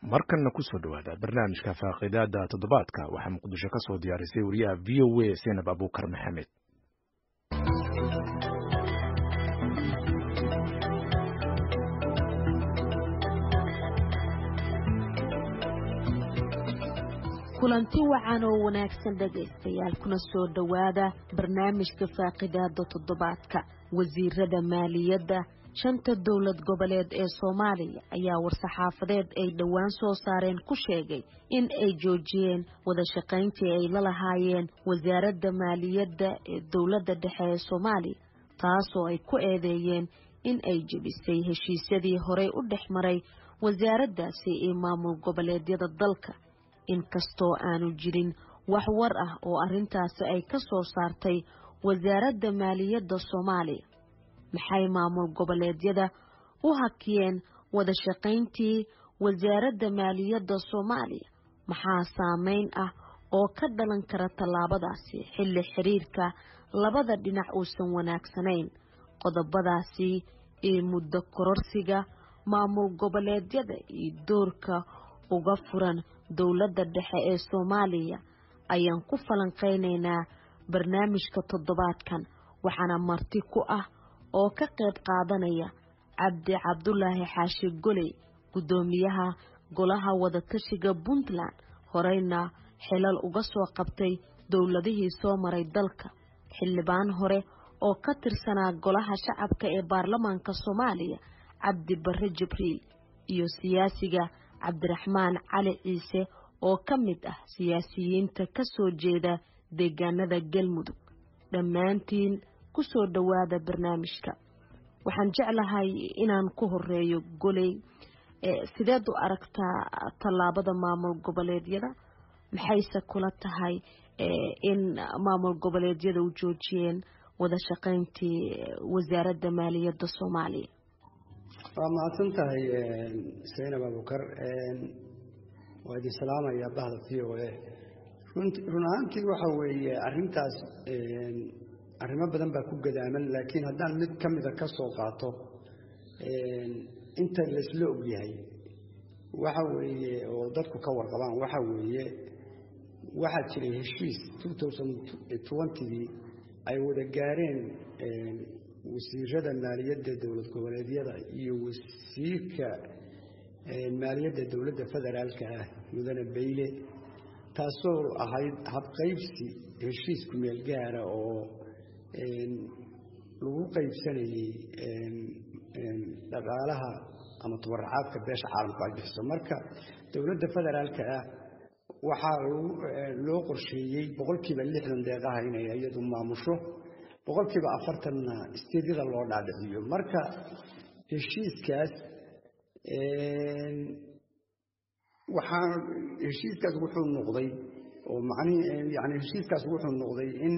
markanna kusoo dhowaada barnaamijka faaqidaada toddobaadka waxaa muqdisho ka soo diyaarisay wariyaha v o a senab abuukar maxamed kulanti wacan oo wanaagsan dhegaystayaal kuna soo dhowaada barnaamijka faaqidaada toddobaadka wasiirada maaliyadda shanta dowlad goboleed ee soomaaliya ayaa war-saxaafadeed ay dhowaan soo saareen ku sheegay in ay joojiyeen wada shaqayntii ay la lahaayeen wasaaradda maaliyadda ee dowladda dhexe ee soomaaliya taasoo ay ku eedeeyeen in ay jebisay heshiisyadii horey u dhex maray wasaaraddaasi iyo maamul goboleedyada dalka inkastoo aanu jirin wax war ah oo arrintaasi ay ka soo saartay wasaaradda maaliyadda soomaaliya maxay maamul goboleedyada u hakiyeen wada shaqayntii wasaaradda maaliyadda soomaaliya maxaa saameyn ah oo ka dhalan kara tallaabadaasi xilli xiriirka labada dhinac uusan wanaagsanayn qodobadaasi iyo muddo kororsiga maamul goboleedyada iyo doorka uga furan dowladda dhexe ee soomaaliya ayaan ku falanqaynaynaa barnaamijka toddobaadkan waxaana marti ku ah oo ka qayb qaadanaya cabdi cabdulaahi xaashi goley guddoomiyaha golaha wadatashiga puntland horeyna xilal uga soo qabtay dowladihii soo maray dalka xildhibaan hore oo ka tirsanaa golaha shacabka ee baarlamaanka soomaaliya cabdi barre jibriil iyo siyaasiga cabdiraxmaan cali ciise oo ka mid ah siyaasiyiinta ka soo jeeda deegaanada galmudug dhammaantiin ku soo dhowaada barnaamijka waxaan jeclahay inaan ku horeeyo goley sideed u aragtaa tallaabada maamul goboleedyada maxayse kula tahay in maamul goboleedyada u joojiyeen wada shaqayntii wasaaradda maaliyadda soomaaliya waa mahadsan tahay saynab abukar waa idin salaamayaa bahda v o a run ahaantii waxa weeye arrintaas arrimo badan baa ku gadaaman laakiin haddaan mid ka mida ka soo qaato inta laysla ogyahay waxa weeye oo dadku ka warqabaan waxa weeye waxaa jiray heshiis gii ay wada gaareen wasiirada maaliyadda dowlad goboleedyada iyo wasiirka maaliyadda dowladda federaalka ah mudane bayle taasoo ahayd habqaybsi heshiisku meel gaara oo lagu qaybsanayey dhaqaalaha ama tubaracaadka beesha caalamku ay bixiso marka dowladda federaalka ah waxaa loo qorsheeyey boqolkiiba lixdan deeqaha inay iyadu maamusho boqolkiiba afartanna isteedyada loo dhaadhiciyo marka heshiiskaas waxaa heshiiskaas wuxuu noqday oo macnihii yani heshiiskaas wuxuu noqday in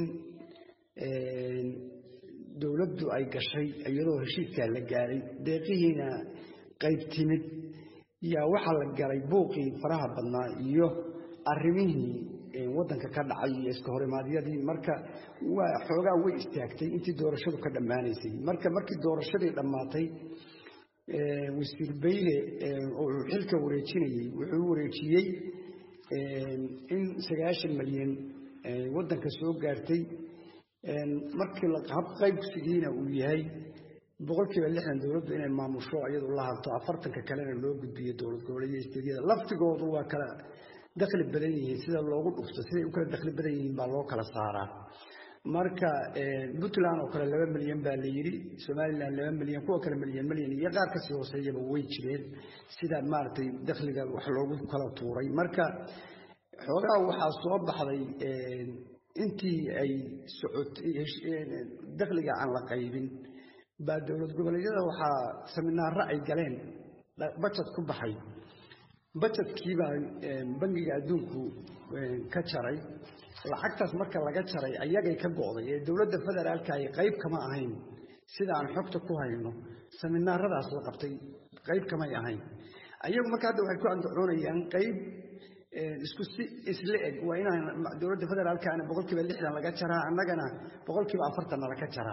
dowladdu ay gashay iyadoo heshiiskaa la gaaray deeqihiina qayb timid yaa waxaa la galay buuqii faraha badnaa iyo arrimihii waddanka ka dhacay iyo iska horimaadyadii marka waa xoogaa way istaagtay intii doorashadu ka dhammaanaysay marka markii doorashadii dhammaatay wasiir bayle oo uu xilka wareejinayey wuxuu wareejiyey in sagaashan malyan waddanka soo gaartay markii habqaybsigiina uu yahay boqolkiiba lixdan dowladdu inay maamusho iyadu la harto afartanka kalena loo gudbiyo dowlad goboleedyo isteedyada laftigoodu waa kala dakhli badan yihiin sida loogu dhufto siday u kala dakhli badan yihiin baa loo kala saaraa marka puntland oo kale laba milyan baa la yidhi somalilan laba milyan kuwa kale milyan milyan iyo qaar kasii hooseeyaba way jireen sida maaragtay dakhliga wax loogu kala tuuray marka xoogaa waxaa soo baxday intii ay socotay dakhliga aan la qaybin baa dowlad goboleedyada waxaa saminaaro ay galeen bajet ku baxay bajedkiibaa bangiga adduunku ka jaray lacagtaas marka laga jaray ayagay ka go'day ee dowladda federaalka ay qayb kama ahayn sida aan xogta ku hayno saminaaradaas la qabtay qayb kamay ahayn ayagu marka hadda waxay ku andacoonayaan qayb isku si isla eg waa inaan dowladda federaalkaana boqolkiiba lixdan laga jaraa annagana boqolkiiba afartanna laga jaraa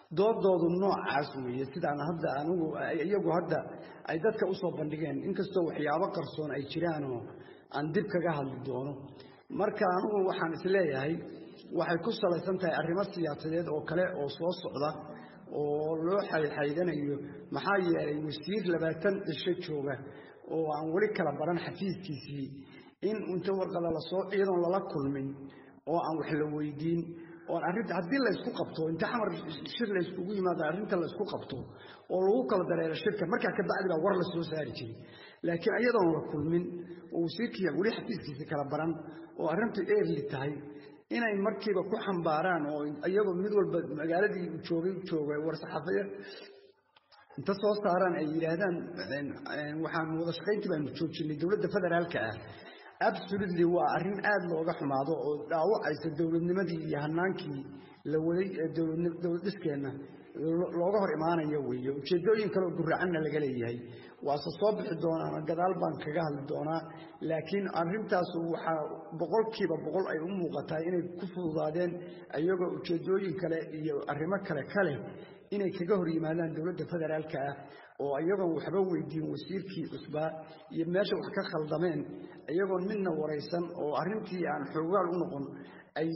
doodoodu noocaas weeye sidaan hadda anigu iyagu hadda ay dadka usoo bandhigeen inkastoo waxyaabo qarsoon ay jiraanoo aan dib kaga hadli doono marka anigu waxaan isleeyahay waxay ku salaysan tahay arrimo siyaasadeed oo kale oo soo socda oo loo xayxaydanayo maxaa yeelay wasiir labaatan cisho jooga oo aan weli kala baran xafiiskiisii in inta warqada lasoo iyadoon lala kulmin oo aan wax la weydiin oon arrinta haddii laysku qabto inta xamar shir layskugu yimaado arrinta laysku qabto oo lagu kala dareero shirka markaa ka bacdi baa war la soo saari jiray laakiin iyadoon la kulmin oo wasiirkii weli xafiiskiisii kala baran oo arrintu eerli tahay inay markiiba ku xambaaraan oo iyagoo mid walba magaaladii joogay jooga war-saxaafadeed inta soo saaraan ay yidhaahdaan waxaan wada shaqayntii baanu joojinay dowladda federaalka ah absolutely waa arrin aada looga xumaado oo dhaawacaysa dowladnimadii iyo hanaankii la waday ee dowlad dhiskeenna looga hor imaanaya weeye ujeedooyin kale oo guracanna laga leeyahay waase soo bixi doonaan gadaal baan kaga hadli doonaa laakiin arrintaas waxaa boqolkiiba boqol ay u muuqataa inay ku fududaadeen iyagoo ujeedooyin kale iyo arrimo kale kale inay kaga hor yimaadaan dowladda federaalka ah oo iyagoon waxba weydiin wasiirkii cusbaa iyo meesha wax ka khaldameen iyagoon midna waraysan oo arrintii aan xoogaal u noqon ay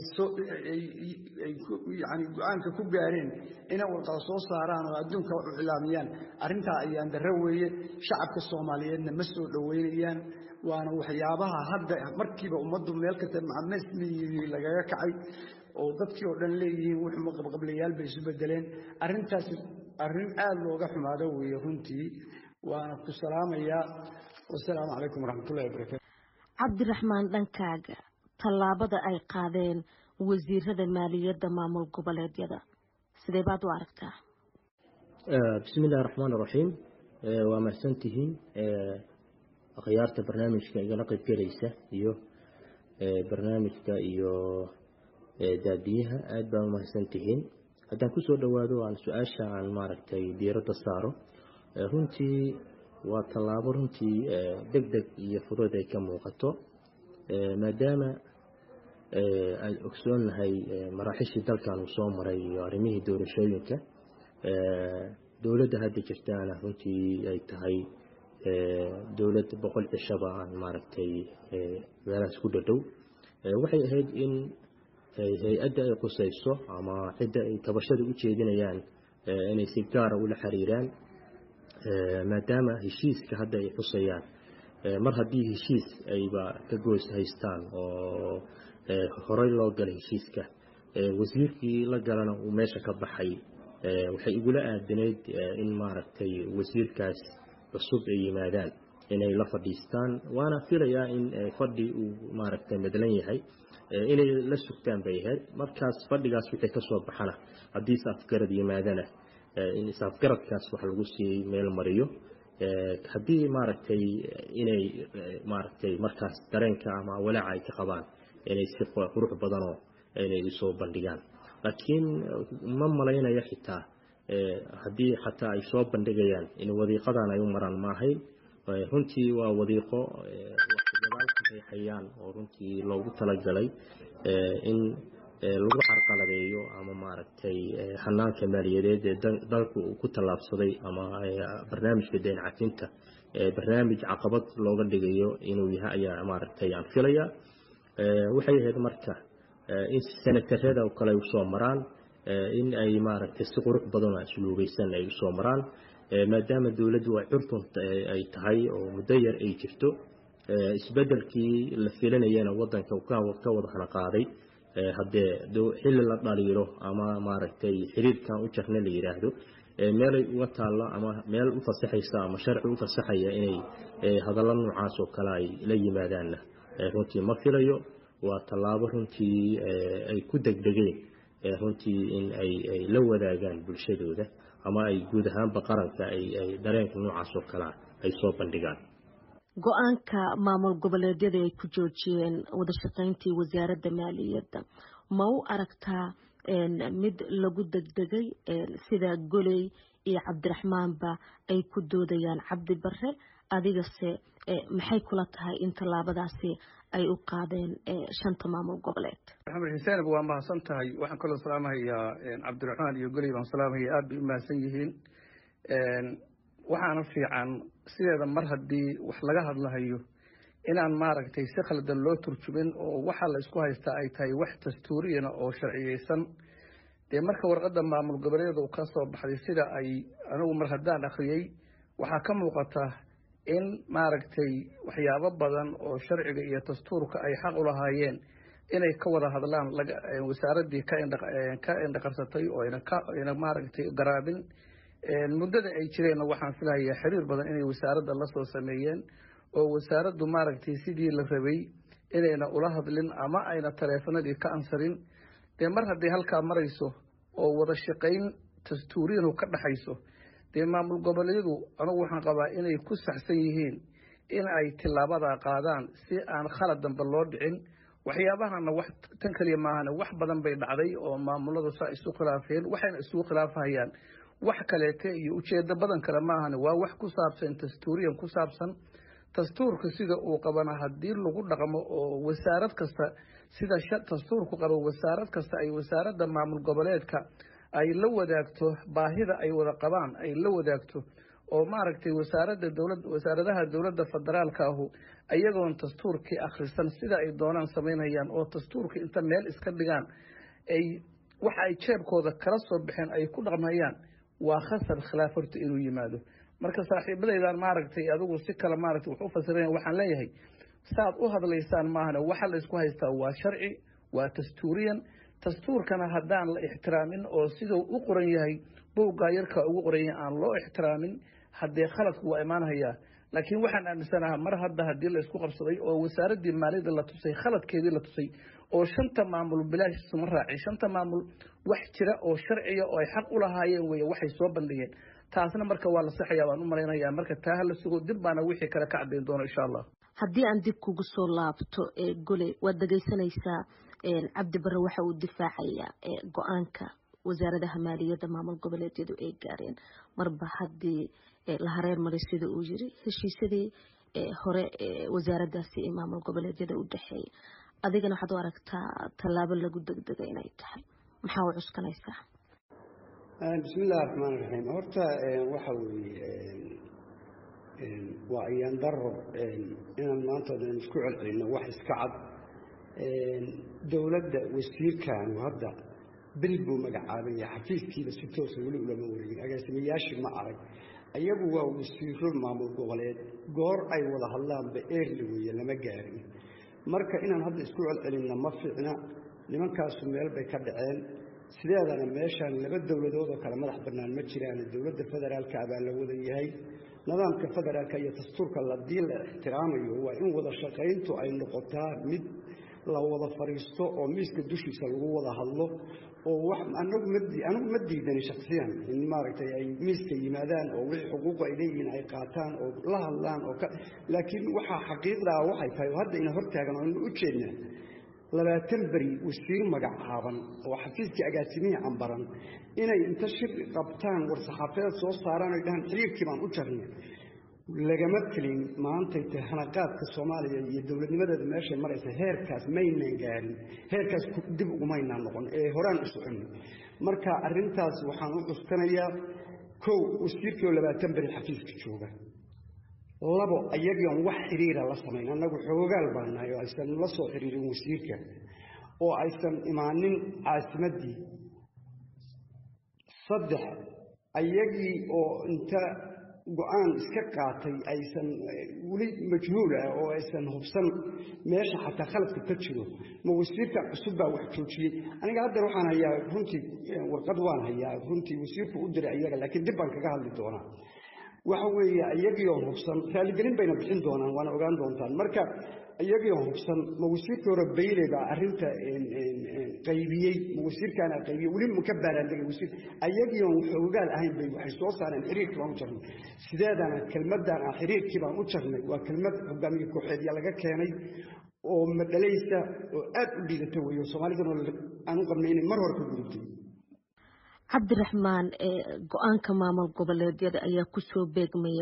yani go-aanka ku gaareen inay warqada soo saaraan oo adduunka u cilaamiyaan arrintaa ayaan darro weeye shacabka soomaaliyeedna ma soo dhoweynayaan waana waxyaabaha hadda markiiba ummaddu meel kasta macamesmiyii lagaga kacay oo dadkii oo dhan leeyihiin wuxuu qabqablayaal bay isu bedeleen arrintaas arrin aada looga xumaado weeye runtii waana ku salaamayaa wasalaamu calaykum waraxmatullahi wabarakatu cabdiraxmaan dhankaaga tallaabada ay qaadeen wasiirada maaliyadda maamul goboleedyada sidee baad u aragtaa bismi illahi raxmaan iraxiim waa mahadsantihiin akhyaarta barnaamijka igala qaybgelaysa iyo barnaamijka iyo daadiyaha aada baan umahadsantihiin haddaan kusoo dhowaado aan su-aasha aan maaragtay diiradda saaro runtii waa tallaabo runtii deg deg iyo fudud ay ka muuqato maadaama aan ogsoonnahay maraaxishii dalkan uu soo maray iyo arrimihii doorashooyinka dowladda hadda jirtaana runtii ay tahay dowlad boqol cishaba aan maaragtay meelahaas ku dhadhow waxay ahayd in hay-adda ay qusayso ama cidda ay tabashada u jeedinayaan inay si gaara ula xiriiraan maadaama heshiiska hadda ay xusayaan mar haddii heshiis ayba ka goys haystaan oo horey loo galay heshiiska wasiirkii la galana uu meesha ka baxay waxay igula aadanayd in maaragtay wasiirkaas cusub ay yimaadaan inay la fadhiistaan waana filayaa in fadhi uu maaragtay madlan yahay inay la sugtaan bay ahayd markaas fadhigaas wixii ka soo baxana haddii is-afgarad yimaadana in is-afgaradkaas wax lagu sii meel mariyo haddii maaragtay inay maaragtay markaas dareenka ama walaaca ay ka qabaan inay si qurux badanoo inay usoo bandhigaan laakiin ma malaynayo xitaa haddii xataa ay soo bandhigayaan in wadiiqadan ay u maraan maahayn runtii waa wadiiqo gadaal ka reexayaan oo runtii loogu talagalay in lagu carqaladeeyo ama maaragtay hanaanka maaliyadeed ee dalku uu ku tallaabsaday ama barnaamijka deen cafinta barnaamij caqabad looga dhigayo inuu yahay ayaa maaragtay aan filaya waxay ahayd marka in senatarada oo kale ay usoo maraan in ay maaragtay si qurux badan oo asluubaysan ay usoo maraan maadaama dowladdu ay curtun ay tahay oo muddo yar ay jirto isbedelkii la filanayana wadanka ka wada hana qaaday haddee xilli la dhaliilo ama maaragtay xiriirkan u jarna la yidhaahdo meelay uga taallo ama meel u fasaxaysa ama sharci u fasaxaya inay hadallo noocaas oo kale ay la yimaadaanna runtii ma filayo waa tallaabo runtii ay ku degdegeen runtii in ay la wadaagaan bulshadooda ama ay guud ahaanba qaranka ay dareenka noocaas oo kalea ay soo bandhigaan go-aanka maamul goboleedyada ay ku joojiyeen wadashaqeyntii wasaaradda maaliyadda ma u aragtaa mid lagu degdegay sida goley iyo cabdiraxmaanba ay ku doodayaan cabdi bare adigase maxay kula tahay in tallaabadaasi ay u qaadeen shanta maamul goboleed maxamed xuseen waa mahadsan tahay waxaan kaloo salaamahayaa cabdiraxmaan iyo goley baan salaamahaya aad bay u mahadsan yihiin waxaana fiican sideeda mar haddii wax laga hadlahayo inaan maaragtay si khaldan loo turjumin oo waxa la isku haystaa ay tahay wax dastuuriyana oo sharciyeysan dee marka warqadda maamul goboleeda ka soo baxday sida ay anigu mar haddaan akhriyey waxaa ka muuqata in maaragtay waxyaabo badan oo sharciga iyo dastuurka ay xaq u lahaayeen inay ka wada hadlaan wasaaraddii ka indhaqarsatay oo ayna maaragtay garaabin muddada ay jireenna waxaan filahayaa xiriir badan inay wasaaradda la soo sameeyeen oo wasaaraddu maaragtay sidii la rabay inayna ula hadlin ama ayna taleefanadii ka ansarin dee mar hadday halkaa marayso oo wada shaqayn dastuuriyanu ka dhaxayso dee maamul goboleedyadu anugu waxaan qabaa inay ku saxsan yihiin in ay tilaabadaa qaadaan si aan khalad dambe loo dhicin waxyaabahana wax tan keliya maahane wax badan bay dhacday oo maamuladu saa isu khilaafeen waxayna isugu khilaafahayaan wax kaleete iyo ujeedo badan kale maahane waa wax ku saabsan dastuuriyan ku saabsan dastuurka sida uu qabana haddii lagu dhaqmo oo wasaarad kasta sida dastuurku qabo wasaarad kasta ay wasaaradda maamul goboleedka ay la wadaagto baahida ay wada qabaan ay la wadaagto oo maaragtay wasaaradda dowlad wasaaradaha dowladda federaalka ahu iyagoon dastuurkii akhrisan sida ay doonaan samaynayaan oo dastuurka inta meel iska dhigaan ay waxa ay jeebkooda kala soo baxeen ay ku dhaqmayaan waa khasar khilaaf horta inuu yimaado marka saaxiibadaydan maaragtay adigu si kale maaragtay wax u fasiraya waxaan leeyahay saad u hadlaysaan maahane waxa la isku haystaa waa sharci waa dastuuriyan dastuurkana haddaan la ixtiraamin oo siduu u qoran yahay buuggaa yarkaa ugu qoran yahay aan loo ixtiraamin haddee khaladku waa imaanhayaa laakiin waxaan aaminsanahaa mar hadda haddii la isku qabsaday oo wasaaraddii maaliyadda la tusay khaladkeedii la tusay oo shanta maamul bilaash isuma raacay shanta maamul wax jira oo sharciya oo ay xaq u lahaayeen weye waxay soo bandhigeen taasna marka waa la saxayaa baan u malaynayaa marka taa hala sugo dib baana wixii kale ka caddayn doono insha allah haddii aan dib kugu soo laabto gole waad dhegaysanaysaa cabdi barre waxa uu difaacayaa go-aanka wasaaradaha maaliyadda maamul goboleedyadu ay gaareen marba haddii la hareer maray sida uu yiri heshiisyadii hore wasaaraddaasi ee maamul goboleedyada u dhexeeya adigana waxaad u aragtaa tallaabo lagu degdega inay tahay maxaa u cuskanaysaa bismi illahi raxmaan raxiim horta waxa weeye waa ayaan daro inaan maanta odan isku celcelinno wax iska cad dowladda wasiirkaanu hadda bil buu magacaabaya xafiiskiiba si toosa weli ulama wareegin agaasimayaashii ma arag ayagu waa wasiiro maamul goboleed goor ay wada hadlaanba eerli weeye lama gaarin marka inaan hadda isku celcelinna ma fiicna nimankaasu meel bay ka dhaceen sideedana meeshaan laba dowladood oo kale madax bannaan ma jiraan dowladda federaalka baa la wada yahay nidaamka federaalka iyo dastuurka ladii la ixtiraamayo waa in wada shaqayntu ay noqotaa mid la wada fadhiisto oo miiska dushiisa lagu wada hadlo oo anagu anigu ma diidani shaksiyan in maaragtay ay miiska yimaadaan oo wixii xuquuqu ay leeyihiin ay qaataan oo la hadlaan oo laakiin waxaa xaqiiqdaa waxay tahay oo hadda ina hortaagan oo ina u jeednaa labaatan beri wasiir magacaaban oo xafiiskii agaasimihii cambaran inay inta shir qabtaan war-saxaafeed soo saaraan oy dhahaan xiriirkii baan u jarnay lagama telin maantay tahay hanaqaadka soomaaliya iyo dowladnimadeeda meeshay maraysa heerkaas maynan gaarin heerkaas dib ugumaynaan noqon ee horaan u soconay marka arrintaas waxaan u cuskanayaa kow wasiirkii oo labaatan beri xafiiska jooga labo ayagion wax xiriira la samayn annagu xoogaal baan nahay oo aysan la soo xiriirin wasiirka oo aysan imaanin caasimaddii saddex ayagii oo inta go-aan iska qaatay aysan weli majhuul ah oo aysan hubsan meesha xataa khaladka ka jiro ma wasiirkan cusub baa wax joojiyey aniga haddeer waxaan hayaa runtii warqad waan hayaa runtii wasiirku u diray iyaga laakiin dib baan kaga hadli doonaa waxa weeye iyagii oo hubsan raaligelin bayna bixin doonaan waana ogaan doontaan marka iyagii oo hubsan ma wasiirkii hore bayle baa arrinta qaybiyey ma wasiirkaana qaybiyey weli ma ka baaraandegay wasiir ayagii oon xoogaal ahayn bay waxay soo saareen xiriirkii baan u jarnay sideedana kelmaddan ah xiriirkii baan u jarnay waa kelmad hogaamiye kooxeedya laga keenay oo madhalaysa oo aad u liidata weeyo soomaalidana aan u qabnay inay mar hore ka gudubtay cabdiraxmaan go-aanka maamul goboleedyada ayaa kusoo beegmaya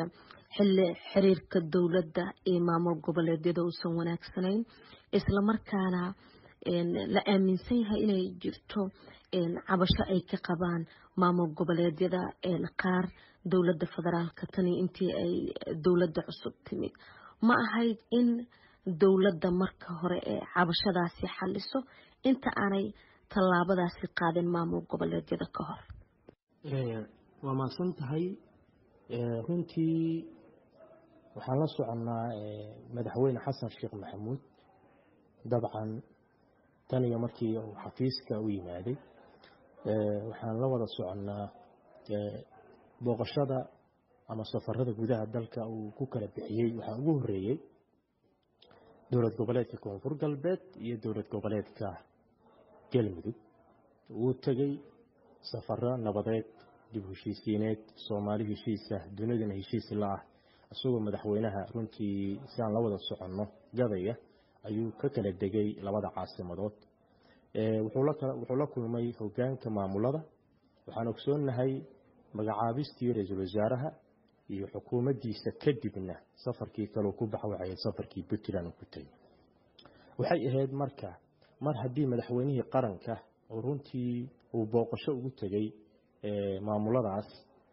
xilli xiriirka dowladda iyo maamul goboleedyada uusan wanaagsanayn islamarkaana la aaminsan yahay inay jirto cabasho ay ka qabaan maamul goboleedyada qaar dowladda federaalka tani intii ay dowladda cusub timid ma ahayd in dowladda marka hore ee cabashadaasi xaliso inta aanay tallaabadaasi qaadin maamul goboleedyada ka hor waa mahadsan tahay runtii waxaan la soconnaa madaxweyne xasan sheekh maxamuud dabcan tan iyo markii uu xafiiska u yimaaday waxaan la wada soconnaa booqashada ama safarada gudaha dalka uu ku kala bixiyey waxaa ugu horeeyey dowlad goboleedka koonfur galbeed iyo dowlad goboleedka galmudug wuu tegey safaro nabadeed dib heshiisiineed soomaali heshiisa dunidana heshiis la ah isagoo madaxweynaha runtii si aan la wada soconno gadaya ayuu ka kala degay labada caasimadood wuxuu la kulmay hogaanka maamulada waxaan ogsoonnahay magacaabistii ra-iisul wasaaraha iyo xukuumaddiisa kadibna safarkii kaleu ku baxa waxay ahayd safarkii puntland ku tegey waxay ahayd marka mar haddii madaxweynihii qaranka oo runtii uu booqasho ugu tegey maamuladaas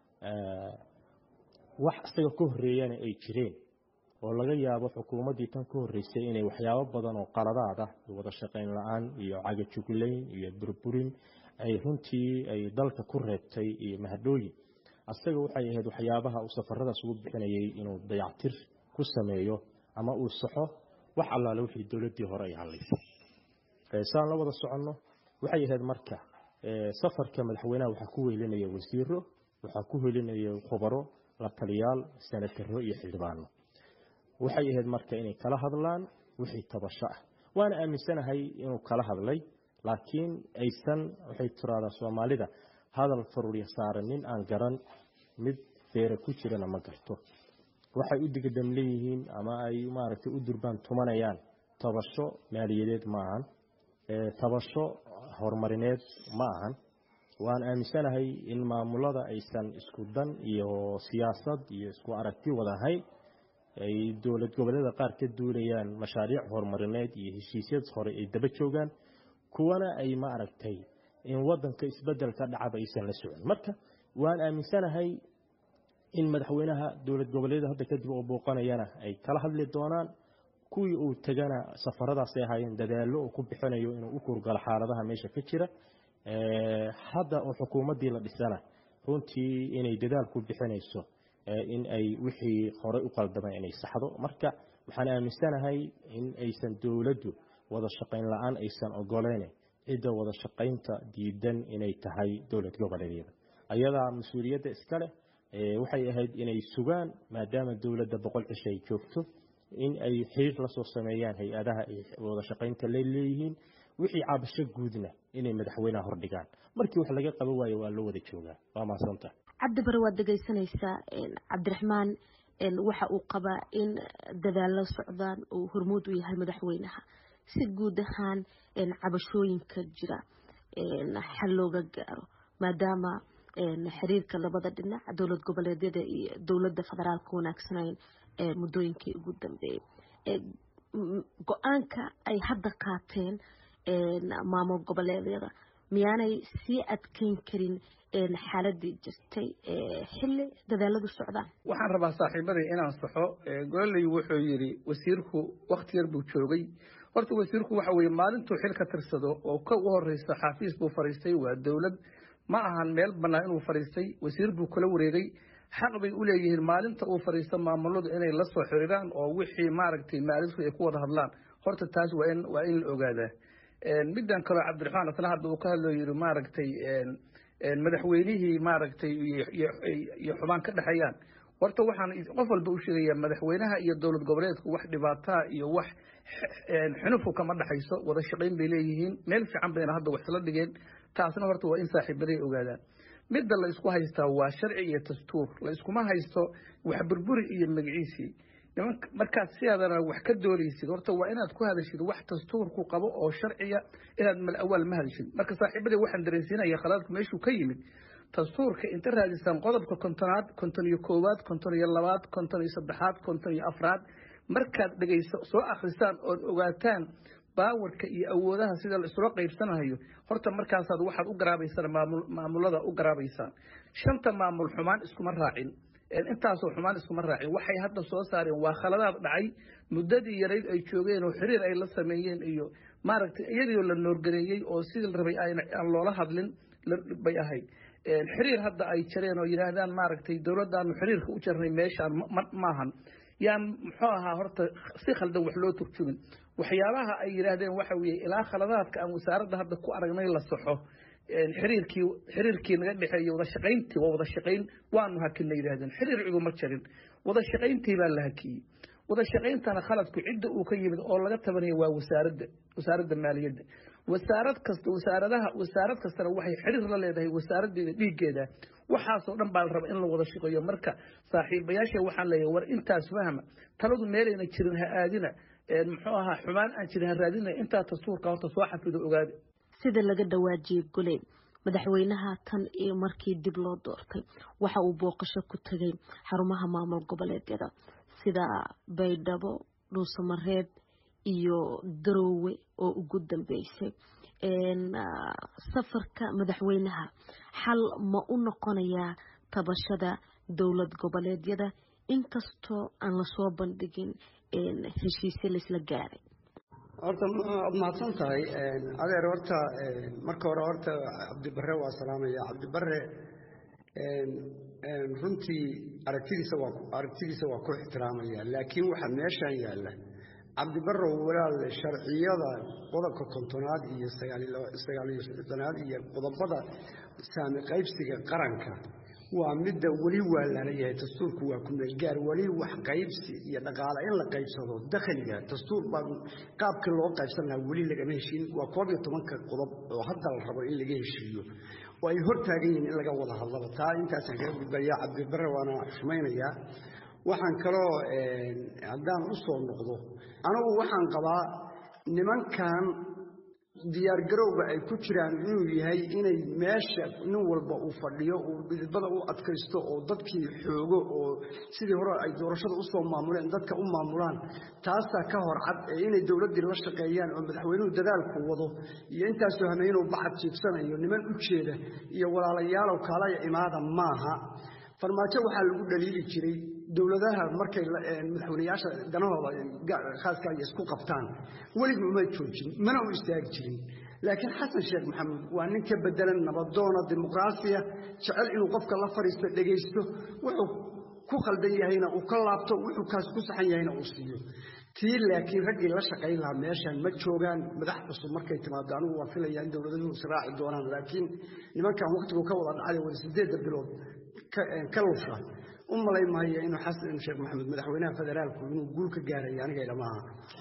wax isaga ka horeeyana ay jireen oo laga yaabo xukuumaddii tan ka horreysay inay waxyaabo badan oo qaladaad ah wada shaqayn la-aan iyo cagajuglayn iyo burburin ay runtii ay dalka ku reebtay iyo mahadhooyin asaga waxay ahayd waxyaabaha uu safaradaas ugu bixinayay inuu dayactir ku sameeyo ama uu saxo wax allaale wixii dowladdii hore ay hadlaysay saan la wada soconno waxay ahayd marka safarka madaxweynaha waxaa ku weelinaya wasiiro waxaa ku welinaya khubaro la taliyaal sanataro iyo xildhibaano waxay ahayd marka inay kala hadlaan wixii tabasho ah waana aaminsanahay inuu kala hadlay laakiin aysan waxay tiraahdaa soomaalida hadal faruurya saaran nin aan garan mid feera ku jirana ma garto waxay u digadam leeyihiin ama ay maaragtay u durbaan tumanayaan tabasho maaliyadeed ma ahan tabasho horumarineed ma ahan waan aaminsanahay in maamulada aysan isku dan iyo siyaasad iyo isku aragti wadahayn ay dowlad goboleeda qaar ka duulayaan mashaariic horumarineed iyo heshiisyad hore ay daba joogaan kuwana ay ma aragtay in wadanka isbedelka dhacaba aysan la socon marka waan aaminsanahay in madaxweynaha dowlad goboleeda hadda kadib oo booqanayana ay kala hadli doonaan kuwii uu tegana safaradaasay ahaayeen dadaallo uu ku bixinayo inuu u kurgalo xaaladaha meesha ka jira hadda oo xukuumaddii la dhisana runtii inay dadaal ku bixinayso in ay wixii horey u qaldamay inay saxdo marka waxaan aaminsanahay in aysan dowladdu wada shaqayn la-aan aysan ogoleyn cidda wada shaqaynta diidan inay tahay dowlad goboleedyada ayadaa mas-uuliyadda iska leh waxay ahayd inay sugaan maadaama dowladda boqol cisho ay joogto in ay xiriir la soo sameeyaan hay-adaha ay wada shaqaynta la leeyihiin wixii cabasho guudna inay madaxweynaha hordhigaan markii wax laga qaban waayo waa loo wada joogaa waa mahadsanta cabdi bare waad dhegaysanaysaa cabdiraxmaan waxa uu qabaa in dadaallo socdaan uu hormuud u yahay madaxweynaha si guud ahaan cabashooyinka jira xal looga gaaro maadaama xiriirka labada dhinac dowlad goboleedyada iyo dowladda federaalka wanaagsanayn muddooyinkii ugu dambeeyey go-aanka ay hadda qaateen maamul goboleedyada miyaanay sii adkeyn karin xaaladii jirtay xilli dadaaladu socdaan waxaan rabaa saaxiibaday inaan saxo gololey wuxuu yidhi wasiirku wakti yar buu joogay horta wasiirku waxa weye maalintuu xil ka tirsado oo ka u horeysa xaafiis buu fadhiistay waa dowlad ma ahan meel bannaan inuu fadhiistay wasiir buu kula wareegay xaq bay u leeyihiin maalinta uu fadhiisto maamuladu inay la soo xiriiraan oo wixii maaragtay maalintu ay ku wada hadlaan horta taas waa in waa in la ogaadaa middan kaloo cabdiraxmaan asna hadda uu ka hadloo yidhi maaragtay madaxweynihii maaragtay iyo xubaan ka dhexeeyaan horta waxaan qof walba u sheegayaa madaxweynaha iyo dowlad goboleedku wax dhibaataa iyo wax xunufu kama dhexayso wada shaqayn bay leeyihiin meel fiican bayna hadda wax isla dhigeen taasna horta waa in saaxiibaday ogaadaan midda la isku haystaa waa sharci iyo dastuur la iskuma haysto wax burburi iyo magaciisii markaad sidaadana wax ka doonaysid horta waa inaad ku hadashid wax dastuurku qabo oo sharciya inaad mal awaal ma hadashid marka saaxiibadii waxaan dareensiinaya khalaadku meeshuu ka yimid dastuurka inta raadisaan qodobka kontonaad konton iyo koowaad konton iyo labaad konton iyo saddexaad konton iyo afraad markaad dhegayso soo akhrisaan ood ogaataan baawarka iyo awoodaha sida la isula qaybsanayo horta markaasaad waxaad u garaabaysaan maamulada u garaabaysaan shanta maamul xumaan iskuma raacin intaasoo xumaan iskuma raacin waxay hadda soo saareen waa khaladaad dhacay muddadii yarayd ay joogeen oo xiriir ay la sameeyeen iyo maaragtay iyadoo la noorgareeyey oo sidii la rabay aan loola hadlin bay ahayd xiriir hadda ay jareen oo yidhaahdaan maaragtay dowladdaanu xiriirka u jarnay meeshaan maahan yaan muxuu ahaa horta si khaldan wax loo turjumin waxyaabaha ay yidhaahdeen waxa weeye ilaa khaladaadka aan wasaaradda hadda ku aragnay la saxo xiriirkii xiriirkii naga dhexeeyey wada shaqayntii waa wada shaqayn waanu hakinna yidhahdeen xiriir ciguma jarin wada shaqayntii baa la hakiyey wada shaqayntana khaladku cidda uu ka yimid oo laga tabanaya waa wasaaradda wasaaradda maaliyadda wasaarad kasta wasaaradaha wasaarad kastana waxay xiriir la leedahay wasaaraddeeda dhiiggeeda waxaasoo dhan baa la raba in la wada shaqeeyo marka saaxiibayaasha waxaan leeyahay war intaas fahma taladu meelayna jirin ha aadina muxuu ahaa xumaan aan jirin ha raadina intaa dastuurka horta soo xafido ogaada sida laga dhawaajiyey gole madaxweynaha tan iyo markii dib loo doortay waxa uu booqasho ku tegay xarumaha maamul goboleedyada sida baydhabo dhuusamareeb iyo daroowe oo ugu dambeysay safarka madaxweynaha xal ma u noqonayaa tabashada dowlad goboleedyada inkastoo aan lasoo bandhigin heshiisyo laisla gaaray horta waad mahadsan tahay adeer horta marka hore horta cabdibare waa salaamaya cabdibare runtii aragtidiisa waa aragtidiisa waa ku ixtiraamaya laakiin waxaa meeshan yaalla cabdibarow walaal sharciyada qodobka kontonaad iyo sagaaliyo sodonaad iyo qodobada saami qaybsiga qaranka waa midda weli waa lalayahay dastuurku waa ku meelgaar weli wax qaybsi iyo dhaqaale in la qaybsado dakhliga dastuur baa qaabkii loo qaybsan lahaa weli lagama heshiin waa koob iyo tobanka qodob oo hadda la rabo in laga heshiiyo oo ay hor taagan yihiin in laga wada hadlaba taa intaasaan kaga gudbayaa cabdibare waana xumaynayaa waxaan kaloo haddaan u soo noqdo anigu waxaan qabaa nimankan diyaargarowga ay ku jiraan inuu yahay inay meesha nin walba uu fadhiyo uu dhidibada u adkaysto oo dadkii xoogo oo sidii hore ay doorashada usoo maamuleen dadka u maamulaan taasaa ka hor cad ee inay dowladdii la shaqeeyaan oo madaxweynuhu dadaalku wado iyo intaasoo hameenuu bacad jiibsanayo niman u jeeda iyo walaalayaalow kaalaya imaada maaha farmaajo waxaa lagu dhaliili jiray dowladaha markay madaxweyneyaasha danahooda khaaska ay isku qabtaan weligu uma joojin mana u istaagi jirin laakiin xasan sheekh maxamuud waa nin ka bedelan nabadoona dimuqraasiya jecel inuu qofka la fadhiisto dhegaysto wuxuu ku khaldan yahayna uu ka laabto wuxuu kaas ku saxan yahayna uu siiyo tii laakiin raggii la shaqayn lahaa meeshan ma joogaan madax cusub markay timaado anigu waan filaya in dowladuhu israaci doonaan laakiin nimankan wakhtigu ka wada dhacday wada sideedda bilood ka lusha u malay maayo inuu xasan sheekh maxamed madaxweynaha federaalku inuu guul ka gaarayo aniga ilamaha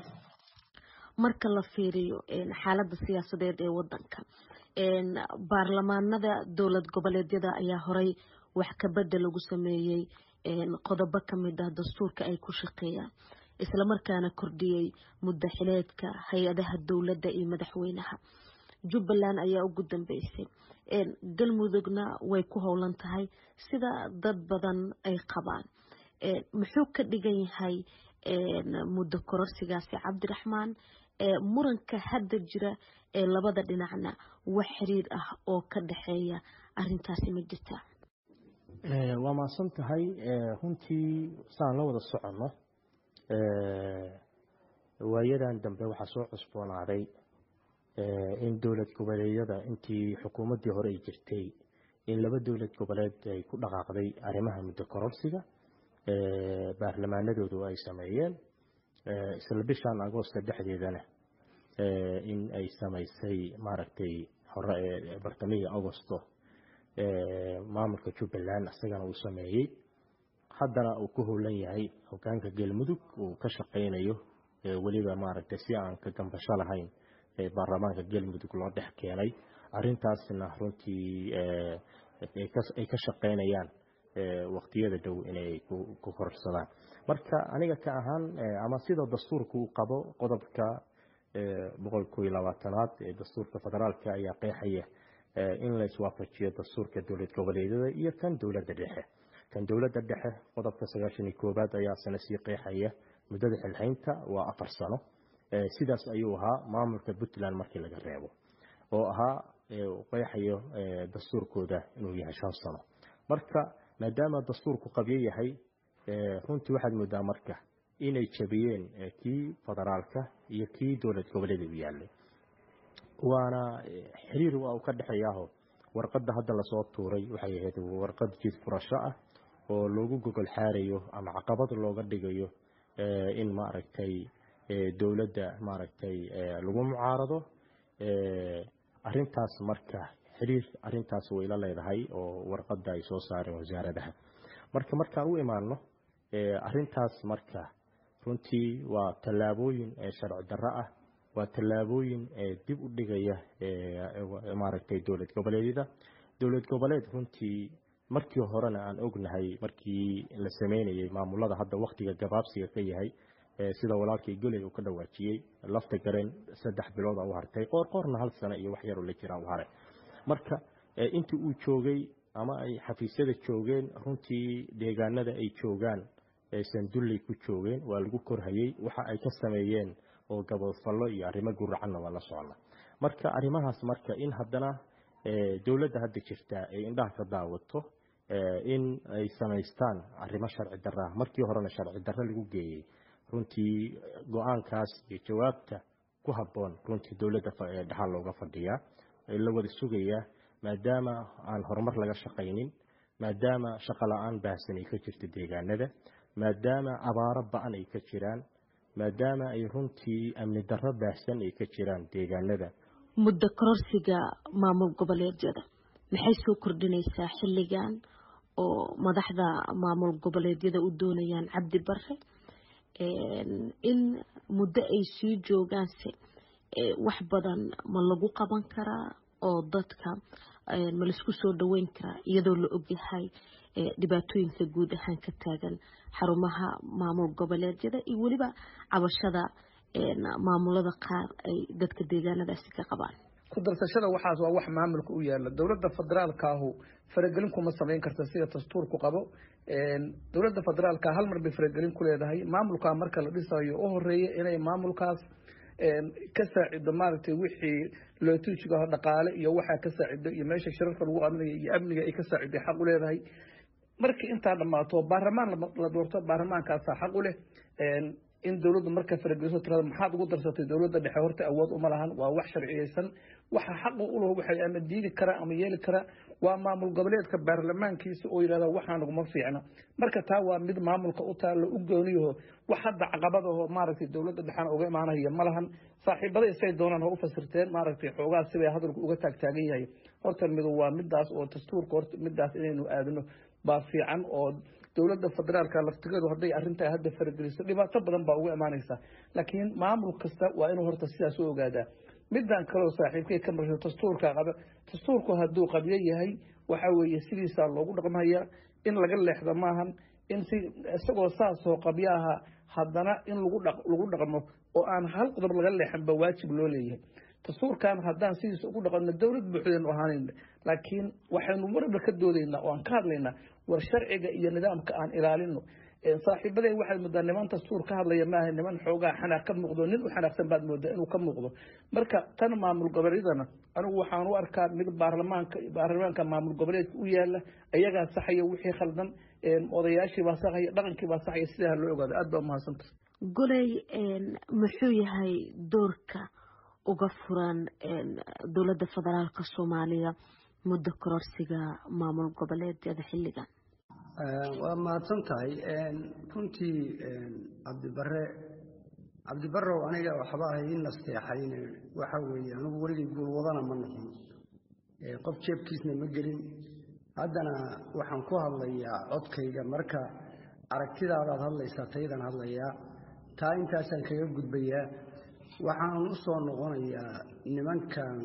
marka la fiiriyo xaaladda siyaasadeed ee wadanka baarlamaanada dowlad goboleedyada ayaa horey wax kabedel lagu sameeyey qodobo kamid ah dastuurka ay ku shaqeeyaan islamarkaana kordhiyey muddo xileedka hay-adaha dowladda iyo madaxweynaha jubbaland ayaa ugu dambeysay galmudugna way ku howlan tahay sida dad badan ay qabaan muxuu ka dhigan yahay muddo kororsigaasi cabdiraxmaan muranka hadda jira ee labada dhinacna wax xiriir ah oo ka dhexeeya arintaasi ma jirta waa mahadsan tahay runtii saan la wada soconno waayadan dambe waxaa soo cusboonaaday in dowlad goboleedyada intii xukuumaddii hore ay jirtay in laba dowlad goboleed ay ku dhaqaaqday arrimaha muddo kororsiga baarlamaanadoodu ay sameeyeen isla bishan agoosta dhexdeedana in ay samaysay maaragtay hore ee bartamihii agosto maamulka jubbaland isagana uu sameeyey haddana uu ku howlan yahay hogaanka galmudug uu ka shaqaynayo weliba maaragtay si aan ka gambasho lahayn baarlamaanka galmudug loo dhex keenay arintaasna runtii ay ka shaqaynayaan waqtiyada dhow inay ku kororsadaan marka aniga ka ahaan ama sida dastuurka uu qabo qodobka boqol koiyo labaatanaad ee dastuurka federaalka ayaa qeexaya in la iswaafajiyo dastuurka dowlad goboleedyada iyo kan dowladda dhexe kan dowladda dhexe qodobka sagaashan iyo koowaad ayaa sana sii qeexaya muddada xilhaynta waa afar sano sidaas ayuu ahaa maamulka puntland markii laga reebo oo ahaa qeexayo dastuurkooda inuu yahay shan sano marka maadaama dastuurku qabyo yahay runtii waxaad moodaa marka inay jabiyeen kii federaalka iyo kii dowlad goboleeda u yaalay waana xiriir waa uu ka dhexeeyaaho warqadda hadda lasoo tuuray waxay ahayd warqad jid furasho ah oo loogu gogol xaarayo ama caqabad looga dhigayo in maaragtay dowladda maaragtay lagu mucaarado arintaas marka xiriir arintaas way la leedahay oo warqadda ay soo saareen wasaaradaha marka markaan u imaano arintaas marka runtii waa tallaabooyin sharci darro ah waa tallaabooyin dib u dhigaya maaragtay dowlad goboleedyada dowlad goboleed runtii markii horena aan ognahay markii la sameynayay maamulada hadda waktiga gabaabsiga ka yahay sida walaalkii goley uu ka dhawaajiyey lafta gareen saddex bilood u hartay qoor qoorna hal sano iyo wax yaroo la jiraa u haray marka intii uu joogay ama ay xafiisyada joogeen runtii deegaanada ay joogaan sandulley ku joogeen waa lagu korhayey waxa ay ka sameeyeen oo gaboodfallo iyo arrimo guracanna waa la socna marka arrimahaas marka in haddana dowladda hadda jirta ay indhaha ka daawato in ay samaystaan arrimo sharci darra markii horena sharci darro lagu geeyey runtii go-aankaas iyo jawaabta ku habboon runtii dowladda dhexal looga fadhiyaa la wada sugayaa maadaama aan horumar laga shaqaynin maadaama shaqo la-aan baahsan ay ka jirto deegaanada maadaama abaaro ba-an ay ka jiraan maadaama ay runtii amni darro baahsan ay ka jiraan deegaanada muddo kororsiga maamul goboleedyada maxay soo kordhinaysaa xilligan oo madaxda maamul goboleedyada u doonayaan cabdi bare in muddo ay sii joogaanse wax badan ma lagu qaban karaa oo dadka ma laisku soo dhaweyn karaa iyadoo la ogyahay dhibaatooyinka guud ahaan ka taagan xarumaha maamul goboleedyada iyo weliba cabashada maamulada qaar ay dadka deegaanadaasi ka qabaan ku darsashada waxaas waa wax maamulka u yaala dowladda federaalkaahu faragelin kuma samayn karta sida dastuurku qabo dowladda federaalka hal mar bay faragelin ku leedahay maamulkaa marka la dhisayo u horeeya inay maamulkaas ka saacido maaragtay wixii lootujigaho dhaqaale iyo waxaa ka saacido iyo meesha shirarka lagu amnaya iyo amniga ay ka saaciday xaq u leedahay markii intaa dhammaato baarlamaan la doorto baarlamaankaasaa xaq u leh in dowladdu marka farageliso tirada maxaad ugu darsatay dowladda dhexe horta awood uma lahan waa wax sharciyeysan waxa xaqa u lahu waxay ama diidi karaa ama yeeli karaa waa maamul goboleedka baarlamaankiisa oo yidhahda waxaa naguma fiicna marka taa waa mid maamulka u taalla u gooniyaho wax hadda caqabadaho maaragtay dowladda dhexena uga imaanaya ma lahan saaxiibada isay doonaan ha u fasirteen maaragtay xoogaa sibay hadalku uga taagtaagan yahay horta midu waa midaas oo dastuurka horta midaas inaynu aadno baa fiican oo dowladda federaalka laftigeedu hadday arrintaa hadda farageliso dhibaato badan baa uga imaanaysa laakiin maamul kasta waa inuu horta sidaas u ogaadaa midaan kaleo saaxiibkay ka marsho dastuurka qaba dastuurku hadduu qabyo yahay waxa weeye sidiisaa loogu dhaqmaya in laga leexdo maahan in si isagoo saasoo qabyo aha haddana in lagu lagu dhaqmo oo aan hal qodob laga leexan ba waajib loo leeyahay dastuurkan haddaan sidiisa ugu dhaqanno dowlad buuxdaynu ahaanayna laakiin waxaynu marba ka doodaynaa oo aan ka hadlaynaa war sharciga iyo nidaamka aan ilaalino saaxiibadeen waxaad moodaa niman dastuur ka hadlaya maaha niman xoogaa xanaaq ka muuqdo nin u xanaaqsan baad moodaa inuu ka muuqdo marka tan maamul goboleedyadana anigu waxaan u arkaa mid baarlamaanka baarlamaanka maamul goboleedka u yaala ayagaa saxaya wixii khaldan odayaashii baa saxaya dhaqankii baa saxaya sidaa loo ogaado aad baa umahadsanta goley muxuu yahay doorka uga furan dowladda federaalka soomaaliya muddo kororsiga maamul goboleedyada xilligan waa mahadsan tahay runtii cabdibare cabdibarow aniga waxba ahay i nasteexayn waxa weeye anigu weligay guulwadana ma noqon qof jeebkiisna ma gelin haddana waxaan ku hadlayaa codkayga marka aragtidaadaad hadlaysaa taydan hadlayaa taa intaasaan kaga gudbayaa waxaan u soo noqonayaa nimankan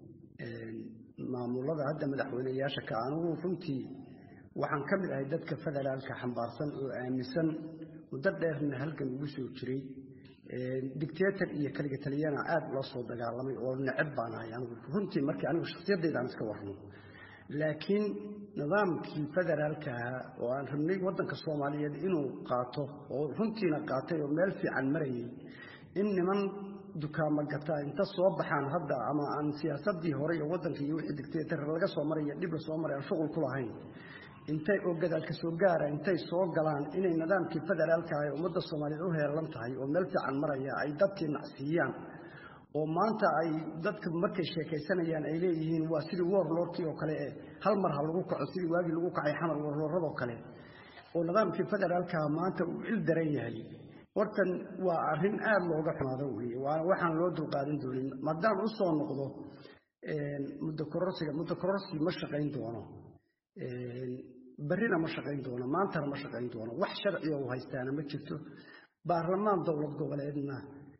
maamulada hadda madaxweyneyaasha ka anigu runtii waxaan ka mid ahay dadka federaalka xambaarsan oo aaminsan muddo dheerna halkan ugu soo jiray dictator iyo kaliga taliyana aada loo soo dagaalamay oo necab baan ahay anigu runtii markii anigu shakhsiyaddaydan iska warno laakiin nidaamkii federaalka ahaa oo aan rabnay waddanka soomaaliyeed inuu qaato oo runtiina qaatay oo meel fiican marayay in niman dukaamo gataa inta soo baxaan hadda ama aan siyaasadii hore iyo waddanka iyo wixii dictator laga soo maraya dhib la soo maray aan shuqul ku lahayn intay oo gadaalka soo gaara intay soo galaan inay nidaamkii federaalka ah ee ummadda soomaaliyeed u heelan tahay oo meel fiican maraya ay dadkii nacsiiyaan oo maanta ay dadka markay sheekaysanayaan ay leeyihiin waa sidii warlordkii oo kale hal mar ha lagu kaco sidii waagii lagu kacay xamar warlooradoo kale oo nidaamkii federaalkaha maanta uu il daran yahay hortan waa arrin aada looga xumaado weeye waana waxaan loo dulqaadan doonin maadaama u soo noqdo muddo kororsiga muddo kororsi ma shaqayn doono berrina ma shaqayn doono maantana ma shaqayn doono wax sharciga u haystaana ma jirto baarlamaan dowlad goboleedna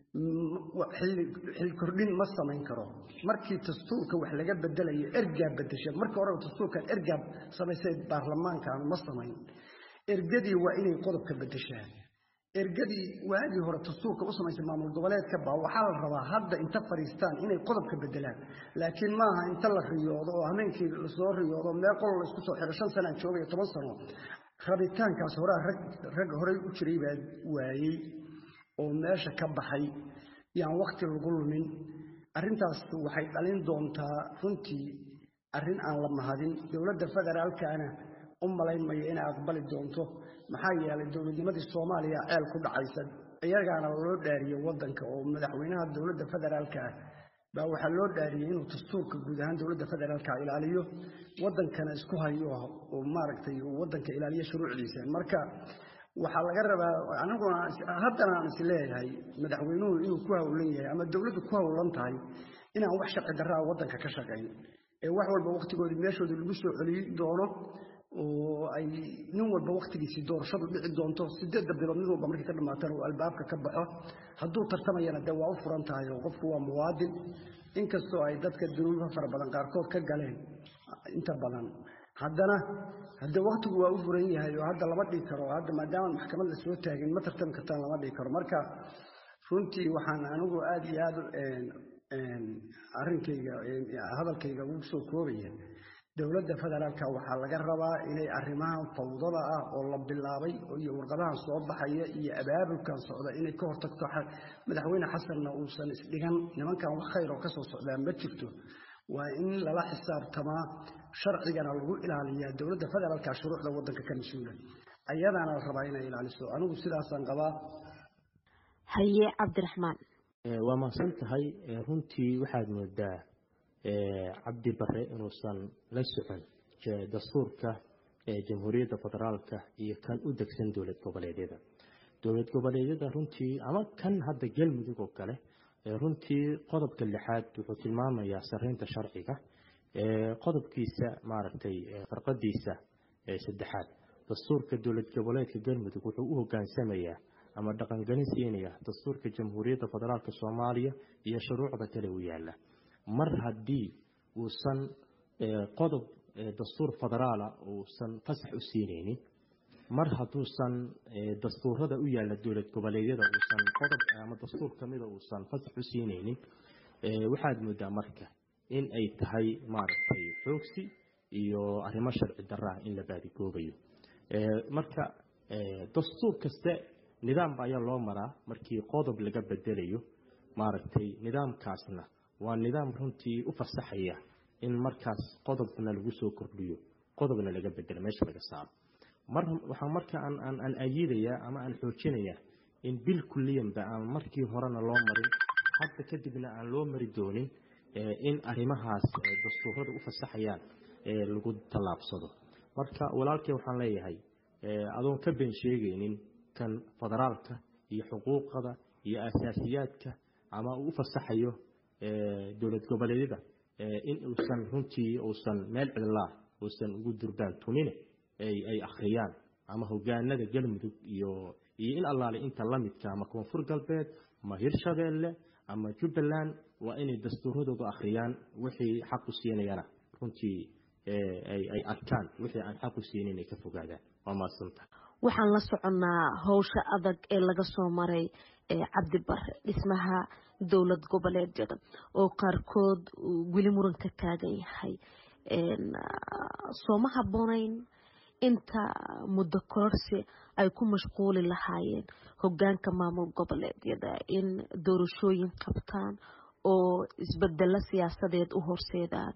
xil kordhin ma samayn karo markii dastuurka wax laga bedelayo ergaa bedesha marka horeba dastuurkan ergaa samaysay baarlamaankan ma samayn ergadii waa inay qodobka bedeshaan ergadii waagii hore dastuurka u samaysay maamul goboleedka baa waxaa la rabaa hadda inta fadhiistaan inay qodobka bedelaan laakiin maaha inta la riyoodo oo hameenkii lasoo riyoodo meel qolo la isku soo xiro shan sanaan joogaya toban sano rabitaankaas horaa rag horey u jiray baa waayey oo meesha ka baxay yaan wakti lagu lumin arrintaas waxay dhalin doontaa runtii arrin aan la mahadin dowladda federaalkana u malaynmaya inay aqbali doonto maxaa yeelay dowladnimadii soomaaliya ceel ku dhacaysa iyagaana loo dhaariyey waddanka oo madaxweynaha dowladda federaalka ah baa waxaa loo dhaariyey inuu dastuurka guud ahaan dowladda federaalka ilaaliyo waddankana isku hayo oo maaragtay waddanka ilaaliyo shuruucdiisa marka waxaa laga rabaa aniguna haddana aan is leeyahay madaxweynuhu inuu ku howlan yahay ama dowladdu ku howlan tahay inaan wax sharci darraa waddanka ka shaqayn ee wax walba wakhtigoodii meeshoodii lagu soo celiyi doono oo ay nin walba wakhtigiisii doorashadu dhici doonto sideedda bilood mid walba markii ka dhamaatana uu albaabka ka baxo hadduu tartamayana dee waa u furan tahay oo qofku waa muwaadin inkastoo ay dadka dunuuba fara badan qaarkood ka galeen inta badan haddana haddee waktigu waa u furan yahay oo hadda lama dhigi karo hadda maadaama maxkamad la soo taagin ma tartami kartaan lama dhigi karo marka runtii waxaan anigu aada iyo aada arrinkayga hadalkayga ugu soo koobaya dowladda federaalka waxaa laga rabaa inay arrimahan fawdada ah oo la bilaabay iyo warqadahan soo baxaya iyo abaabulkan socda inay ka hortagto madaxweyne xasanna uusan isdhigan nimankan wax khayr oo kasoo socdaa ma jirto waa in lala xisaabtamaa sharcigana lagu ilaaliyaa dowladda federaalka shuruucda waddanka ka mas-uula ayadaana la rabaa inay ilaaliso anigu sidaasaan qabaa haye cabdiraxmaan waa mahadsan tahay runtii waxaad moodaa cabdi bare inuusan la socon dastuurka jamhuuriyadda federaalka iyo kan u degsan dowlad goboleedyada dowlad goboleedyada runtii ama kan hadda galmudug oo kale runtii qodobka lixaad wuxuu tilmaamayaa sareynta sharciga qodobkiisa maaragtay farqadiisa saddexaad dastuurka dowlad goboleedka galmudug wuxuu u hogaansamayaa ama dhaqangelin siinaya dastuurka jamhuuriyadda federaalk soomaaliya iyo shuruucda kale u yaala mar haddii uusan qodob dastuur federaala uusan fasax u siinaynin mar hadduusan dastuurada u yaalla dowlad goboleedyada uusan qodob ama dastuur kamida uusan fasax u siinaynin waxaad moodaa marka in ay tahay maaragtay xoogsi iyo arrimo sharci darraa in la baadigoobayo marka dastuur kaste nidaam ayaa loo maraa markii qodob laga bedelayo maaragtay nidaamkaasna waa nidaam runtii u fasaxaya in markaas qodobna lagu soo kordhiyo qodobna laga bedelo meesha laga saaro mar waxaa marka aan aan ayidayaa ama aan xoojinayaa in bil kulliyanba aan markii horena loo marin hadda kadibna aan loo mari doonin in arrimahaas dastuurada u fasaxayaan lagu tallaabsado marka walaalkay waxaan leeyahay adoon ka been sheegaynin kan federaalka iyo xuquuqda iyo asaasiyaadka ama uu u fasaxayo dowlad goboleedyada in uusan runtii uusan meel cidlaa uusan ugu durbaan tumine ay akhriyaan ama hogaanada galmudug iyo iyo in allaale inta lamidka ama koonfur galbeed ama hirshabeelle ama jubbaland waa inay dastuuradooda akhriyaan wixii xaq u siinayana runtii ay arkaan wixii aan xaq u siinin ay ka fogaadaan waa maadsantaha waxaan la soconnaa howsha adag ee laga soo maray cabdi bare dhismaha dowlad goboleedyada oo qaarkood weli muran ka taagan yahay sooma habboonayn inta muddo kororsi ay ku mashquuli lahaayeen hogaanka maamul goboleedyada in doorashooyin qabtaan oo isbedelo siyaasadeed u horseedaan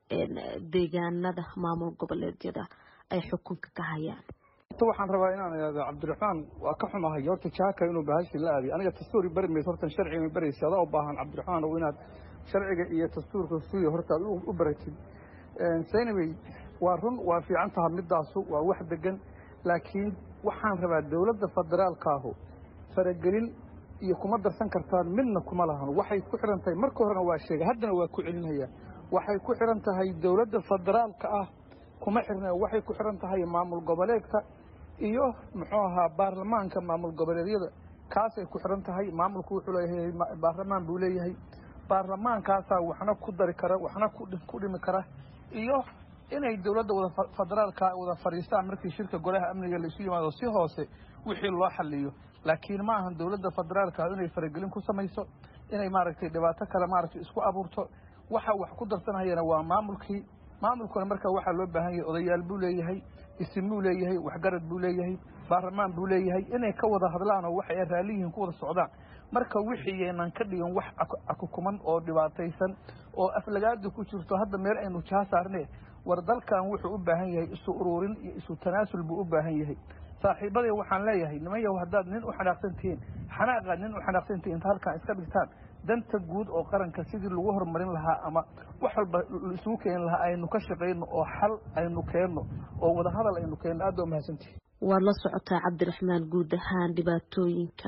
deegaanada maamul goboleedyada ay xukunka ka hayaan waxaan rabaa inaan ihahdo cabdiraxmaan waa ka xumahay horta jaaka inuu bahashi la aadiy aniga dastuuri bari mayso hortan sharciga baraysa adaa u baahan cabdiraxmaan oo inaad sharciga iyo dastuurka suuya horta aad u baratid saynawey waa run waa fiican taha midaasu waa wax degan laakiin waxaan rabaa dowladda federaalkaahu faragelin iyo kuma darsan kartaan midna kuma lahan waxay ku xihan tahay marka horena waa sheegay haddana waa ku celinaya waxay ku xihan tahay dowladda federaalka ah kuma xirna waxay ku xihan tahay maamul goboleedka iyo muxuu ahaa baarlamaanka maamul goboleedyada kaasay ku xihan tahay maamulku wuxuu leeyahay baarlamaan buu leeyahay baarlamaankaasaa waxna ku dari kara waxna ku dhimi kara iyo inay dowladda wada federaalka wada fadhiistaan markii shirka golaha amniga laisu yimaado si hoose wixii loo xaliyo laakiin ma ahan dowladda federaalka inay faragelin ku samayso inay maaragtay dhibaato kale maaragtay isku abuurto waxa wax ku darsanayana waa maamulkii maamulkuna marka waxaa loo baahan yahay odayaal buu leeyahay isim buu leeyahay waxgarad buu leeyahay baarlamaan buu leeyahay inay ka wada hadlaan oo waxay raalli yihiin ku wada socdaan marka wixii yaynan ka dhigin wax akukuman oo dhibaataysan oo aflagaada ku jirto hadda meel aynu jaa saarne war dalkan wuxuu u baahan yahay isu ururin iyo isu tanaasul buu u baahan yahay saaxiibaday waxaan leeyahay niman yahow haddaad nin u xanaaqsan tihiin xanaaqaad nin u xanaaqsan tihiin inta halkan iska dhigtaan danta guud oo qaranka sidii lagu horumarin lahaa ama wax walba isugu keeni lahaa aynu ka shaqayno oo xal aynu keenno oo wadahadal aynu keenno aad baa umahadsantihi waad la socotaa cabdiraxmaan guud ahaan dhibaatooyinka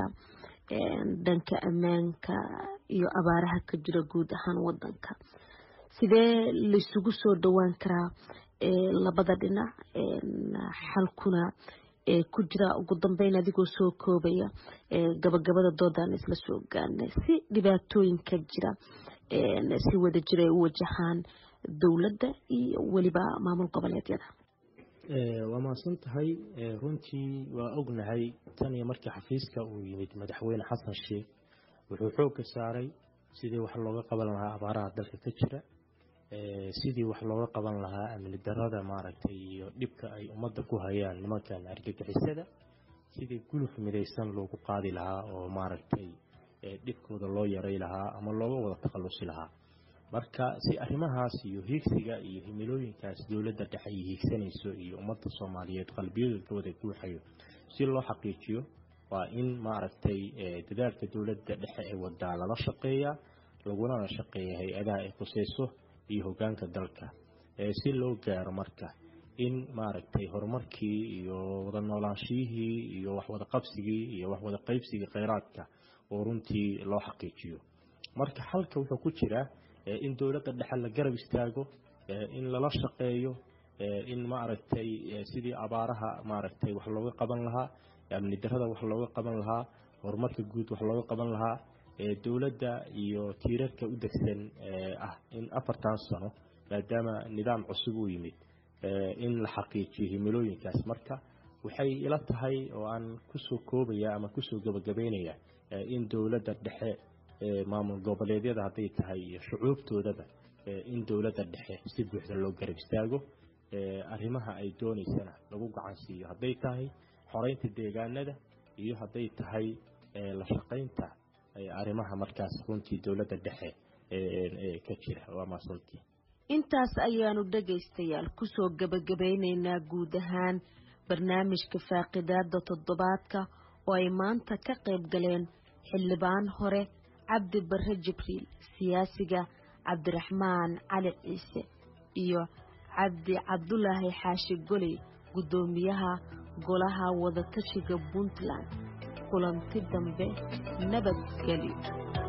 dhanka ammaanka iyo abaaraha ka jira guud ahaan wadanka sidee laisugu soo dhowaan karaa labada dhinac xalkuna ku jira ugu dambeyn adigoo soo koobaya gabagabada doodaan isla soo gaarnay si dhibaatooyinka jira si wada jira ay u wajahaan dowladda iyo weliba maamul goboleedyada waa mahadsan tahay runtii waa ognahay tan iyo markii xafiiska uu yimid madaxweyne xasan sheekh wuxuu xoogga saaray sidii wax looga qaban lahaa abaaraha dalka ka jira sidii wax looga qaban lahaa amni darada maaragtay iyo dhibka ay ummadda ku hayaan nimankan argagixisada sidii guluf midaysan loogu qaadi lahaa oo maaragtay dhibkooda loo yaray lahaa ama looga wada takhallusi lahaa marka si arrimahaas iyo hiigsiga iyo himilooyinkaas dowladda dhexe ay hiigsanayso iyo ummadda soomaaliyeed qalbiyadooda wada guuxayo si loo xaqiijiyo waa in maaragtay dadaalka dowladda dhexe ee wadaa lala shaqeeyaa lagulana shaqeeya hay-adaha ay khuseyso iyo hogaanka dalka si loo gaaro marka in maaragtay horumarkii iyo wada noolaanshiyihii iyo waxwada qabsigii iyo waxwada qaybsigii kheyraadka oo runtii loo xaqiijiyo marka xalka wuxuu ku jiraa in dowladda dhexe la garab istaago in lala shaqeeyo in maaragtay sidii abaaraha maaragtay wax looga qaban lahaa amni darada wax looga qaban lahaa horumarka guud wax looga qaban lahaa dowladda iyo tiirarka u degsan ah in afartan sano maadaama nidaam cusub uu yimid in la xaqiijiyo himilooyinkaas marka waxay ila tahay oo aan kusoo koobaya ama kusoo gabagabeynaya in dowladda dhexe maamul goboleedyada hadday tahay iyo shucuubtoodaba in dowladda dhexe si buuxda loo garab istaago arrimaha ay doonaysana lagu gacan siiyo hadday tahay xoreynta deegaanada iyo hadday tahay la shaqaynta arrimaha markaas runtii dowladda dhexe ka jira waa maasantii intaas ayaanu dhegaystayaal kusoo gabagabeyneynaa guud ahaan barnaamijka faaqidaada toddobaadka oo ay maanta ka qayb galeen xildhibaan hore cabdi bare jibriil siyaasiga cabdiraxmaan cali ciise iyo cabdi cabdulaahi xaashi goley guddoomiyaha golaha wadatashiga puntland kulanti dambe nabadgelyo